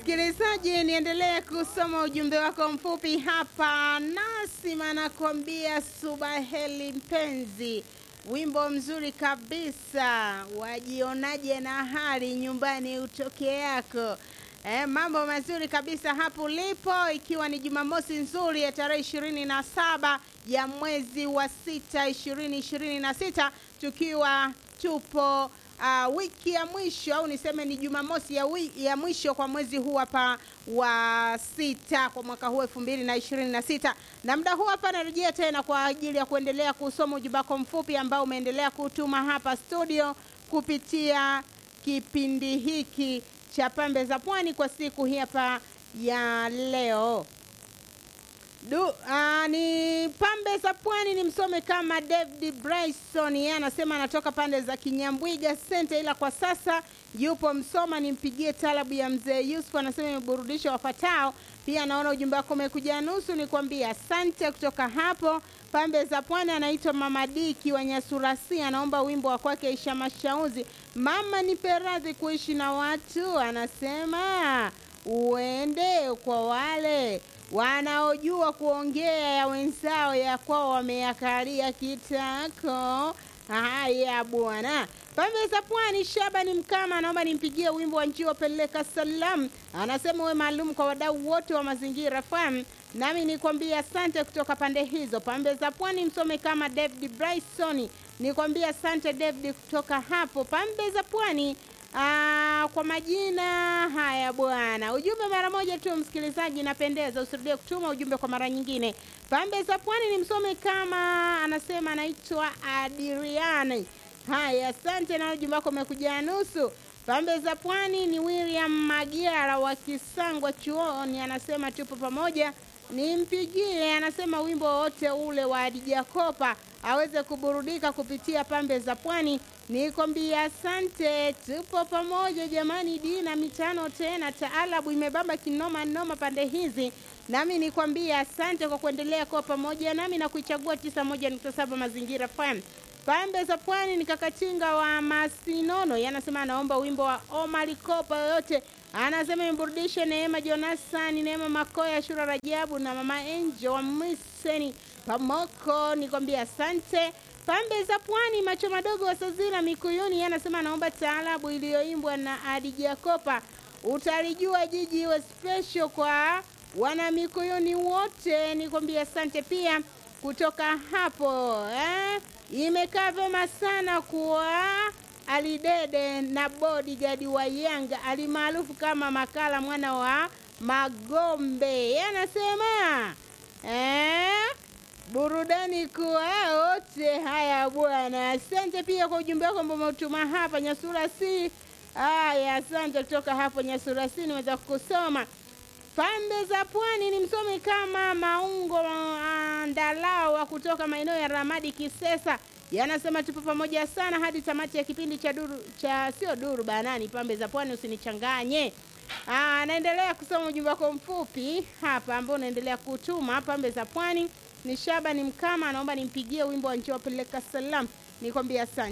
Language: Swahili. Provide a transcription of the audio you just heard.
Msikilizaji, niendelee kusoma ujumbe wako mfupi hapa. Nasima anakuambia subaheli mpenzi, wimbo mzuri kabisa. Wajionaje na hali nyumbani utoke yako? E, mambo mazuri kabisa hapo ulipo, ikiwa ni Jumamosi nzuri ya tarehe ishirini na saba ya mwezi wa sita ishirini ishirini na sita tukiwa tupo uh, wiki ya mwisho au niseme ni Jumamosi ya, wi, ya mwisho kwa mwezi huu hapa wa sita kwa mwaka huu elfu mbili na ishirini na sita na muda huu hapa narejea tena kwa ajili ya kuendelea kusoma ujumbe wako mfupi ambao umeendelea kutuma hapa studio kupitia kipindi hiki cha pembe za pwani kwa siku hii hapa ya leo. Du, uh, ni pambe za pwani ni msome kama David Bryson, yeye anasema anatoka pande za Kinyambwiga Sente, ila kwa sasa yupo Msoma. Nimpigie talabu ya mzee Yusuf, anasema imeburudisha wafatao. Pia naona ujumbe wako umekuja nusu, nikwambia asante. Kutoka hapo pambe za pwani anaitwa Mama Diki wa Nyasurasi, anaomba wimbo wa kwake Isha Mashauzi, mama nipe radhi kuishi na watu, anasema uende kwa wale wanaojua kuongea ya wenzao ya kwao wameyakalia kitako. Haya bwana, pambe za pwani. Shabani Mkama anaomba nimpigie wimbo wa njiwa peleka salam, anasema uwe maalum kwa wadau wote wa mazingira FM. Nami nikwambia asante kutoka pande hizo pambe za pwani. Msome kama David Bryson, nikwambia asante David kutoka hapo pambe za pwani. Aa, kwa majina haya bwana, ujumbe mara moja tu msikilizaji, napendeza, usirudie kutuma ujumbe kwa mara nyingine. Pambe za pwani ni msome kama anasema anaitwa Adriani. Haya, asante, na ujumbe wako umekuja nusu. Pambe za pwani ni William Magiara wa Kisangwa chuoni, anasema tupo pamoja, nimpigie, anasema wimbo wote ule wa Adija Kopa aweze kuburudika kupitia pambe za pwani. Nikwambia asante, tupo pamoja jamani. Dina mitano tena, taalabu imebamba kinoma noma pande hizi, nami nikwambia asante kwa kuendelea kuwa pamoja nami na kuichagua 91.7 Mazingira FM. Pambe za pwani ni Kakatinga wa Masinono, yanasema anaomba wimbo wa Omar Kopa yoyote, anasema imburudishe Neema Jonasani, Neema Makoya, Shura Rajabu na Mama Angel wa Mwiseni Pamoko. Nikwambia asante pambe za pwani, macho madogo wa Sazira Mikuyuni anasema anaomba taalabu iliyoimbwa na Adi Jakopa, utalijua jiji iwe special kwa wana Mikuyuni wote. Nikwambia asante pia kutoka hapo eh? Imekaa vyema sana kuwa Alidede na bodyguard wa Yanga alimaarufu kama Makala mwana wa Magombe, anasema eh? burudani kuwa wote. Haya bwana, asante pia kwa ujumbe wako ambao umetuma hapa Nyasura si. Haya, asante kutoka hapo Nyasura si, niweza kukusoma pambe za pwani ni msomi kama Maungo Andalao wa kutoka maeneo ya Ramadi Kisesa, yanasema tupo pamoja sana hadi tamati ya kipindi cha duru cha sio duru banani, pambe za pwani, usinichanganye. Ah, naendelea kusoma ujumbe wako mfupi hapa ambao unaendelea kutuma pambe za pwani. Ni Shabani Mkama anaomba nimpigie wimbo wa njoo peleka salam, nikwambia asante.